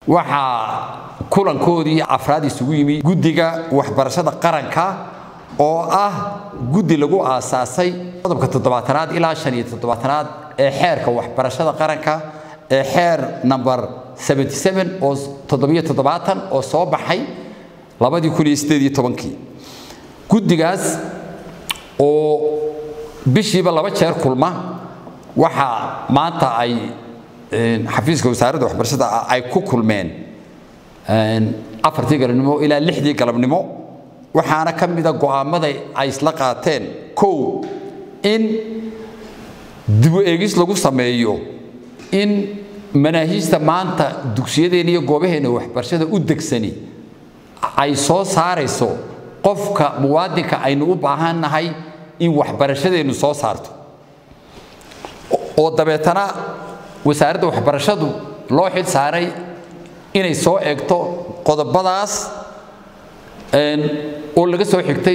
waxaa kulankoodii afraad isugu yimi guddiga waxbarashada qaranka oo ah guddi lagu aasaasay qodobka toddobaatanaad ilaa shan iyo toddobaatanaad ee xeerka waxbarashada qaranka ee xeer number 77 oo toddobiyo toddobaatan oo soo baxay labadii kun iyo sideed iyo tobankii guddigaas oo bishiiba laba jeer kulma waxaa maanta ay xafiiska wasaaradda waxbarashada ay ku kulmeen afartii galabnimo ilaa lixdii galabnimo waxaana ka mida go'aamada ay isla qaateen kow in dibu eegis lagu sameeyo in manaahiijta maanta dugsiyadeenna iyo goobaheena waxbarashada u degsani ay soo saarayso qofka muwaadinka aynu u baahannahay in waxbarashadeennu soo saarto oo dabeetana wasaaradda waxbarashadu loo xil saaray inay soo eegto qodobadaas oo laga soo xigtay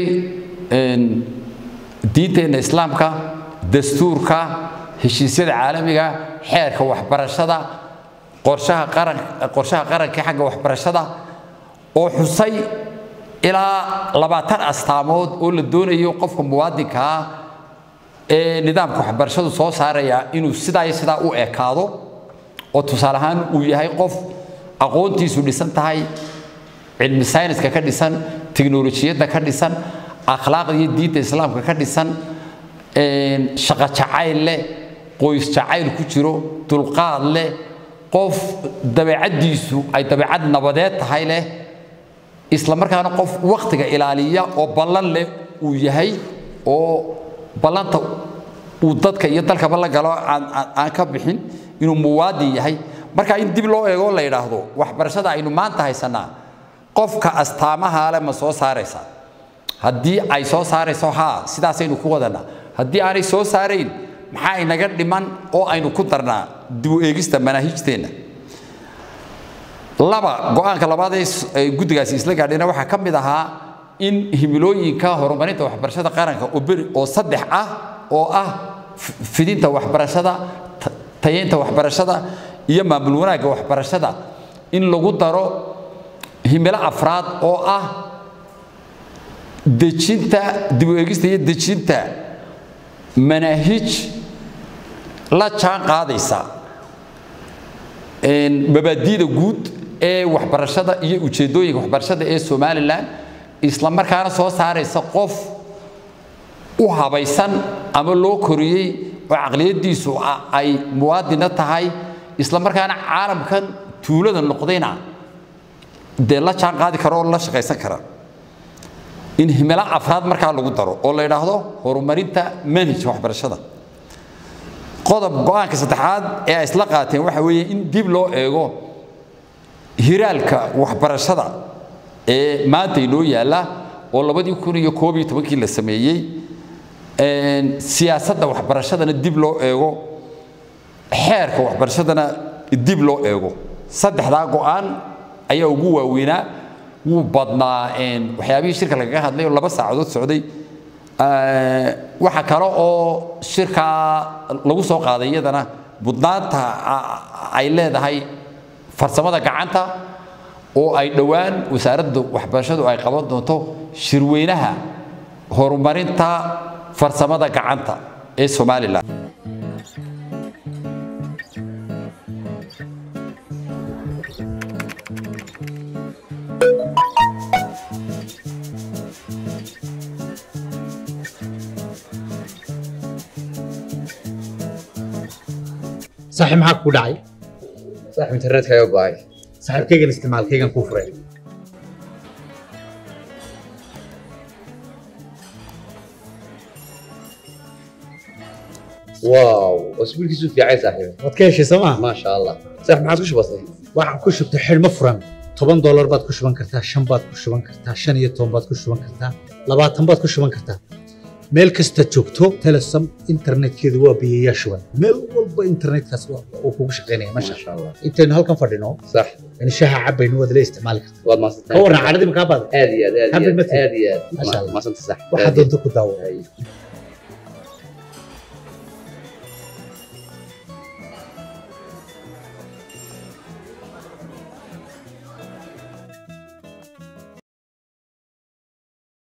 diinteenna islaamka dastuurka heshiisyada caalamiga xeerka waxbarashada qorshaha qaran qorshaha qaranka xagga waxbarashada oo xusay ilaa labaatan astaamood oo la doonayo qofka muwaadinka ah ee nidaamka waxbarashadu soo saaraya inuu sidaa iyo sidaa u ekaado oo tusaale ahaan uu yahay qof aqoontiisu dhisan tahay cilmi sayniska ka dhisan tiknolojiyadda ka dhisan akhlaaqda iyo diinta islaamka ka dhisan shaqo jacayl leh qoys jacayl ku jiro dulqaad leh qof dabeecaddiisu ay dabeecad nabadeed tahay leh isla markaana qof wakhtiga ilaaliya oo ballan leh uu yahay oo ballanta uu dadka iyo dalkaba la galo aan ka bixin inuu muwaadin yahay marka in dib loo eego la yidhaahdo waxbarashada aynu maanta haysanaa qofka astaamaha le ma soo saaraysa haddii ay soo saarayso haa sidaasaynu ku wadanaa haddii aanay soo saarayn maxaa inaga dhiman oo aynu ku darnaa dibu eegista manaahijteenna laba go-aanka labaad ee guddigaasi isla gaadhayna waxaa ka mid ahaa in himilooyinka horumarinta waxbarashada qaranka oo saddex ah oo ah fidinta waxbarashada tayeynta waxbarashada iyo maamul wanaagga waxbarashada in lagu daro himilo afraad oo ah dejinta dib u eegista iyo dejinta manaahij la jaan qaadaysa mabaadiida guud ee waxbarashada iyo ujeeddooyinka waxbarashada ee somalilan isla markaana soo saaraysa qof u habaysan ama loo koriyey oo caqliyaddiisu ay muwaadina tahay isla markaana caalamkan tuulada noqdayna dee la jaan qaadi kara oo la shaqaysan kara in himilo afraad markaa lagu daro oo la yidhaahdo horumarinta manhajka waxbarashada qodob go-aanka saddexaad ee ay isla qaateen waxa weeye in dib loo eego hiraalka waxbarashada ee maanta inoo yaalla oo labadii kun iyo koob iyo tobankii la sameeyey siyaasadda waxbarashadana dib loo eego xeerka waxbarashadana dib loo eego saddexdaa go-aan ayaa ugu waaweynaa wuu badnaa waxyaabihii shirka lagaga hadlay oo laba saacadood socday waxa kale oo shirkaa lagu soo qaaday iyadana budnaanta ay leedahay farsamada gacanta oo ay dhowaan wasaaradda waxbarashadu ay qaban doonto shirweynaha horumarinta farsamada gacanta ee somalilan saaxiib maxaa kugu dhacay saaxiib internetkaaga go'ay saaxiibkaygan isticmaalkaygan kuu furay waaw wasbiilkiisu fiicay saaxiib waad ka heshay soo maa maasha allah saaxiib maxaad ku shubatay waxaan ku shubtay xidhmo furan toban doolar baad ku shuban kartaa shan baad ku shuban kartaa shan iyo toban baad ku shuban kartaa labaatan baad ku shuban kartaa meel kasta joogto telesom internetkeedu waa biyayaa shuban meel walba internetkaas uu kugu shaqaynaya masha maasha allah intaynu halkan fadhino sax in shaha cabaynu waad la isticmaali kartaa waad ka maadsantahay warran cadhadii makaa baada aad iyo aad aad Happy iyo aad birthday. aad iyo aad Maasha Allah. maasanta sax waxaa doonta ku daawo Ay.